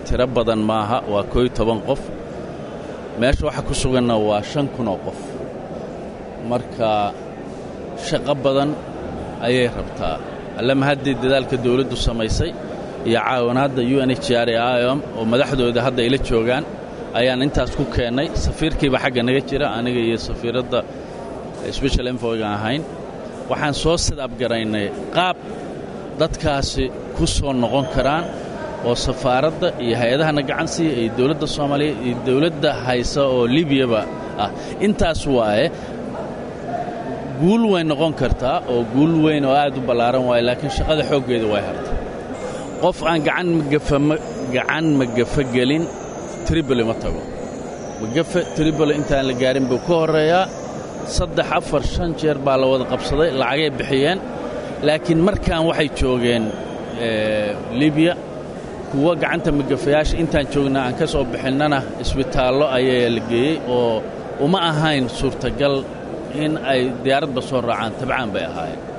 tiro badan maaha waa kooiyo toban qof meesha waxa ku suganna waa shan kun oo qof marka shaqo badan ayay rabtaa allama haddii dadaalka dawladdu samaysay iyo caawinaadda u n h r e iom oo madaxdooda hadda ila joogaan ayaan intaas ku keennay safiirkiiba xagga naga jira aniga iyo safiiradda special envoygan ahayn waxaan soo sidabgaraynay qaab dadkaasi ku soo noqon karaan oo safaaradda iyo hay-adahana gacan siiya iyo dawladda soomaaliya iyo dawladda haysa oo libiyaba ah intaas waaye guul way noqon kartaa oo guul weyn oo aad u ballaaran waaye laakiin shaqada xooggeeda way harta qof aan gacan magafaagacan magafa gelin triboli ma tago magafe triboli intaan la gaarin buu ka horreeyaa saddex afar shan jeer baa la wada qabsaday lacagay bixiyeen laakiin markaan waxay joogeen libiya kuwa gacanta magafayaasha intaan joognaa aan ka soo bixinnana isbitaallo ayaa la geeyey oo uma ahayn suurtagal in ay diyaaradba soo raacaan tabcaan bay ahaayeen